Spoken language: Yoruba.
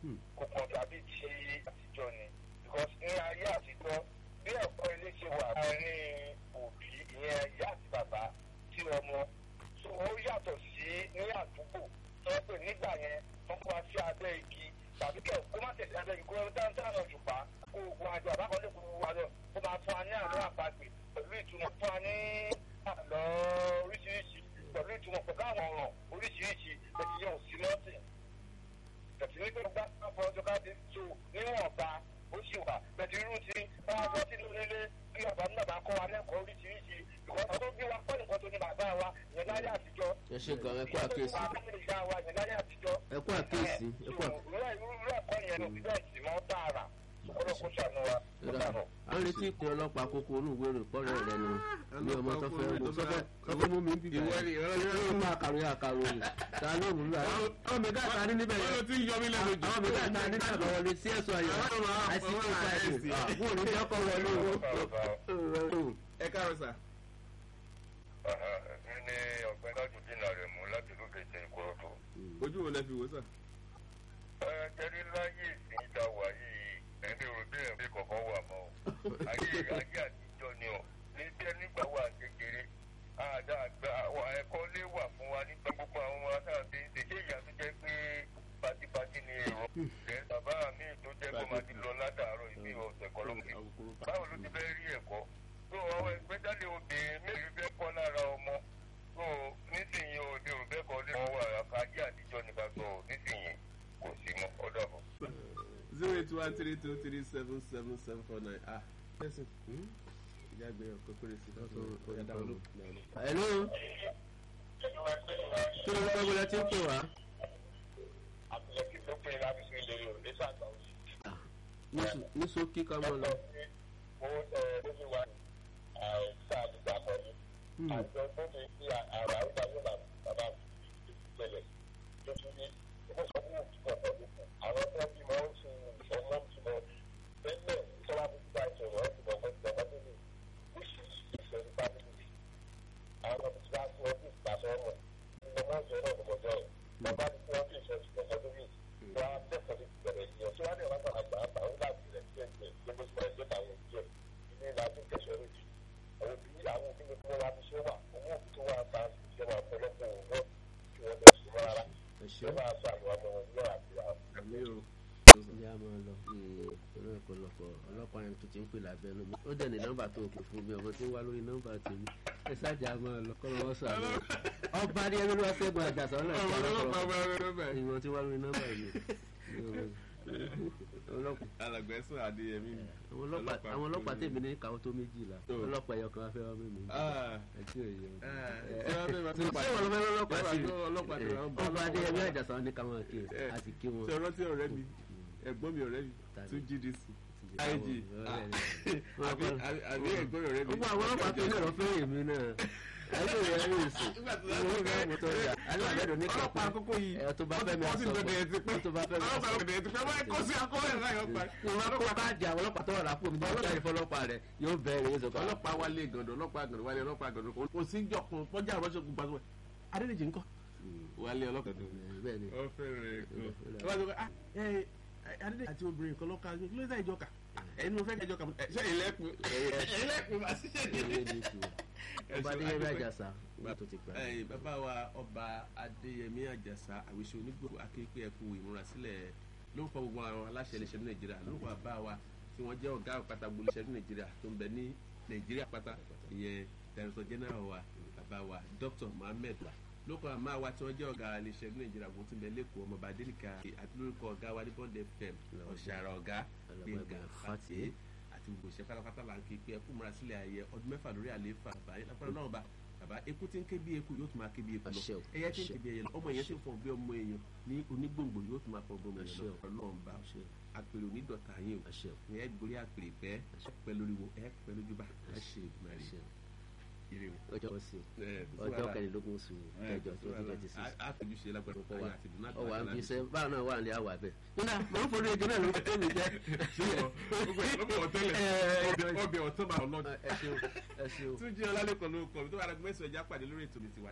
kò kàn dàbí ti àtijọ́ ni because ní ayé àtijọ́ bí ẹ̀kọ́ ilé ṣe wà láàrin òbí ìyẹn ìyá àti bàbá sí ọmọ so ó yàtọ̀ sí ní àdúgbò tó yẹ pé nígbà yẹn wọ́n kó wa sí abẹ́ igi tàbí kẹ̀ kó má tẹ̀sí abẹ́ igi kó wọ́n dáńtá náà jùpá kó ogun àjọ àbákọ́lé kó wa lọ kó máa fún wa ní àlọ́ àpagbè pẹ̀lú ìtumọ̀ fún wa ní àlọ́ oríṣiríṣi pẹ̀lú ìtumọ̀ pẹ̀lú àwọn ọ̀ràn oríṣiríṣi pẹ̀lú yẹn ò sí lọ́sìn tẹ̀sí ní pé gbá fọ́ ọjọ́ ká ti tó níwọ̀nba ó sì wà pẹ̀lú irú ti bá a lọ sínú nílé bí bàbá ní bàbá kọ́ wa lẹ́kọ̀ọ́ oríṣiríṣi ìkọ́ tó bí wa kọ́ nìkan tó ní bàbá wa ìyẹn láyé àtijọ́ ẹ ṣe gan ẹ kú àkíyèsí ìyá wa ìyẹn láyé àtijọ́ ẹ kú àkíyèsí ẹ kú àkíyèsí. irú irú ẹ̀kọ́ yẹn ló fi bẹ́ẹ̀ sì mọ́ tààrà ọlọ́kùn ṣàánú wa ó dànù. a ń retí ìpè ọlọ́pàá kókó olúwe rè pọ́nrẹ́ rẹ ni ní ọmọ tó fẹ́ mú sọ́fẹ́ sọ́fẹ́ mú mi ń bíbá ìwọ ni ìwọ ni yóò máa kàròyìn àkàròyìn ta ló mú lù àwọn mi ká ta ní níbẹ̀ wọ́n ló yẹn ti ń yọ mí lẹ́nu jù. àwọn mi ká ta ní níbẹ̀ wọlé sí ẹ̀sọ́ ayọ̀ Àwọn ọmọ àìsí àwọn kó sáyẹ̀dì àìsí. fún òní ọkọ̀ wọlé o. ẹ káàárọ̀ sà. mi ní ọ̀gbẹ́ni ọ̀jọ̀dínà rẹ̀ mú láti lókè jẹ ìkòròdú. ojú wo lẹ fi wò sà. ẹ jẹ́rí láyé ìsìn ìta wà yìí ẹni rò bí ẹ̀mí kọ̀ọ̀kan wà mọ́ o. ayé ayé àtijọ́ ni o ní bí ẹni gbà wà kékeré àdá àgbà àwọn ẹ̀kọ́ lé wà fún wa nígbà gbogbo àwọn ọmọ atáàbí ṣe ṣé ìyá tó jẹ́ pé pátipátí ni èrò. ẹ̀ bàbá mi tó jẹ́ kó máa ti lọ látàárọ̀ ìbí ọ̀sẹ̀ kan ló ń gbé báwo ló ti fẹ́ rí ẹ̀kọ́ tó àwọn ìgbéjáde obìnrin mẹ́rin fẹ́ kọ́ lára ọmọ tó nísìnyí òde òbẹ́ kan lé wọn wà àkájé àtijọ́ nípa gbọ́ nísìnyí kò sí mọ́ ọ̀dọ̀ àbọ̀. zero eight one three two three seven seven seven four nine ah tẹsán ìjà gbé ọkọ péré sí i ọjà dáwọn ló. hello kí ló ń bá wọlé tí ń pè wá. àtìlẹ́kì tó pé láti ṣe ìlérí ò lè ṣàgbà òsì. ní sókí ká mọ́ lọ. ó ẹ ló fi wá àìsàn àdìgbà kan ní. àjọ tó ti fi àrà ìgbà yóò bá bàbá ìpìlẹ̀ tó tún ní ó sọ fún òkú ọ̀pọ̀ lókun. àwọn tó bí mọ́ ń sin ọmọ ń sin tẹ́lẹ̀ ìṣọ́lá tó ti bá ìṣòro ọ̀ ti bọ̀ mọ́ ti bọ̀ tó ní oríṣiríṣi ìṣòro bá nínú àwọn ọmọ tí wàá fún ọdún ìgbàsọ ọmọ ọmọ ọjọ́ náà ló mọjọ ẹ bàbá ní kí wọn fi ìṣòro ìṣòro ọdún mi wọn á tẹsán ní ìbẹ̀rẹ̀ ìyẹn tí wọn ní ọlọ́pàá àgbà àgbà ó láti rẹ sí ẹgbẹ́ gbogbo ìgbà ẹgbẹ́ táwọn òbí ẹ ilé ìlà tó kẹsàn án jù àwọn òbí àwọn òbí ní kí wọn wá fi ṣe wà owó òbí tó wà bá ṣe wà ọ̀pọ̀lọpọ̀ òwò kí wọn lọ sí wọn rárá ẹ ṣe wọn máa ṣe àwọn ọmọ wọn lọ àti àwọn àmì o. ìyá máa lọ ìró ọ̀pọ̀lọpọ̀ ọlọ́pàá yẹn tó ti ń pè lábẹ́ lómi ó dẹ̀ ní nọ́mbà tó kù fún mi ọmọ tí ń wá lórí nọ́mbà tèmi ẹ sáàjà máa lọ kọ́ lọ́wọ́ sàlọ́ ọba ní ẹni ló wá sẹ́gun àjàsọ́ náà ọmọ kí ọlọ́pàá ọlọ́pàá bá rẹ lọ́bẹ̀. ìwọ̀n tí wá lórí nọ́mbà yìí ọlọ́pàá alàgbẹ̀sùn adéyẹmí ni. àwọn ọlọ́pàá àwọn ọlọ́pàá tèmi ní káwọ́ tó méjìlá Tó. ọlọ́pàá ẹ̀yọ kan wá fẹ́ wá mímú Ah. ẹ tí ò yẹ ọ. ṣé wọ́n fẹ́ máa ṣé wọn lọ fẹ́ ọlọ́pàá Ẹ sí bá gbọ́ ọlọ́pàá tó wà ń bá ọba ọlọ́pàá adéyẹmí wá. àjàsọ́ ní káwọn kí Ẹ. a sì kí wọn. ṣe rántí ọ̀rẹ́ mi ẹ̀gbọ́n mi ọ̀rẹ́ mi Tani? tún gdc Àwọn ig ọ̀rẹ́ rẹ̀. àbí àbí ẹ̀gbọ́n ọ̀rẹ́ mi. gbogbo àwọn ọlọ́pàá tó ní ọ̀rọ̀ fẹ́rẹ̀ mi náà ayé rẹ̀ rí ìsìn Nígbà tó ìwé ìwé mo tó jà alẹ́ àbẹ́dọ̀ ní ọlọ́pàá kẹ̀kẹ́ àkókò yìí ẹ̀ tó bá fẹ́ mi wọ́n ti àsọ̀kọ̀ bẹ̀rẹ̀ ti pẹ́ tó bá fẹ́ mi ọlọ́pàá àsọ̀kọ̀ bẹ̀rẹ̀ ti pẹ́ wọ́n kó sí akọ́wé náà yọ pa. ìwọ kó káàdì àwọn ọlọ́pàá tó wà lápò mi nígbà tí fọlọ́pàá rẹ̀ yóò bẹ̀rẹ̀ yóò sọ̀kọ̀ ọlọ́pàá wálé gàndọ̀ ọlọ́pàá gàndọ̀ wálé ọlọ́pàá gàndọ̀ kò sí jọkun pọ́jà rọ́ṣọ́ gbogbo àti wọ́n adédèjì ńkọ́ wálé ọlọ́pàá gàndọ̀. bẹ́ẹ̀ ni ọ fẹ́rẹ̀ kọ́ ọ bá sọ pé ah ẹ adédèjì àti obìnrin kan lọ́ka kí ló dé ìjọka ẹni mo fẹ́ kẹ́ ìjọka ṣe ìlẹ́kùn ìlẹ́kùn máa ṣiṣẹ́ ilé ní. ní ìtù ọba adéyẹmí àjàsà wọ́n tó ti pẹ́ Ẹ, bàbá wa ọba adéyẹmí àjàsà àwíṣe onígbòho akéèké ẹkú ìmúrasílẹ̀ lórúkọ gbogbo àwọn aláṣẹ iléeṣẹ́ ní nàìjíríà lórúkọ bàbá wa tí wọ́n jẹ́ ọ̀gá àpáta gbogbo iléeṣẹ́ ní nàìjíríà tó ń bẹ ní nàìjíríà pátá ìyẹn director general wa bàbá wa dr mohammed lórúkọ àmà wa tí wọ́n jẹ́ ọ̀gá iléeṣẹ́ ní nàìjíríà gbogbo tí ń bẹ lẹ́kọ̀ọ́ ọmọọba adélìkà àti lórúkọ ọ̀gá wa ní bond fm ọ̀ṣàrà ọ̀gá gbẹ̀ngà fàtẹ́ àti gbogbo ìṣẹ́ pátápátá là ń ké pé ẹkú múra sílẹ̀ ayẹ ọdún mẹ́fà lórí àlééfà báyìí lápá náà bá bàbá eku tí ń ké bí eku yóò tún máa ké bí eku Àṣẹ lọ o, ẹyẹ tí ń àṣẹ. ké bí ẹyẹ lọ ọmọ yẹn tí ń fọ bí ọmọ èèyàn ní onígbòǹgbò yóò tún máa fọ bí ọmọ Àṣẹ èèyàn o. lọ ọlọ́run bá Àṣẹ. àpèrè onídọ̀tà yín o àṣẹ ní ẹ gbórí àpèrè pẹ́ pẹ́ lórí wo ẹ pẹ́ lójú bá ẹ ṣe ìgbìmọ̀ àṣẹ rẹ̀ ire o. ọjọ́ kan sí Ẹ, o ọjọ́ kẹrìndínlógún oṣù kẹjọ twenty twenty six a fojú ṣe lágbára ọkọ wa àti dùnú ọwọ́ à ń fi iṣẹ́ báwọn náà wà ní àwà bẹ́ẹ̀ nígbà mọ̀ ń forí ejò náà ló tó mi jẹ́ ọbẹ̀ ọ̀tẹ́lẹ̀ ọbẹ̀ ọ̀tọ́ máa ọlọ́dún. ẹ ṣeun ẹ ṣeun. tún jí ọlálẹ́kọ̀ọ́ ló kọ̀ tó wà lágbèsè ẹja pàdé lórí ètò mi ti wà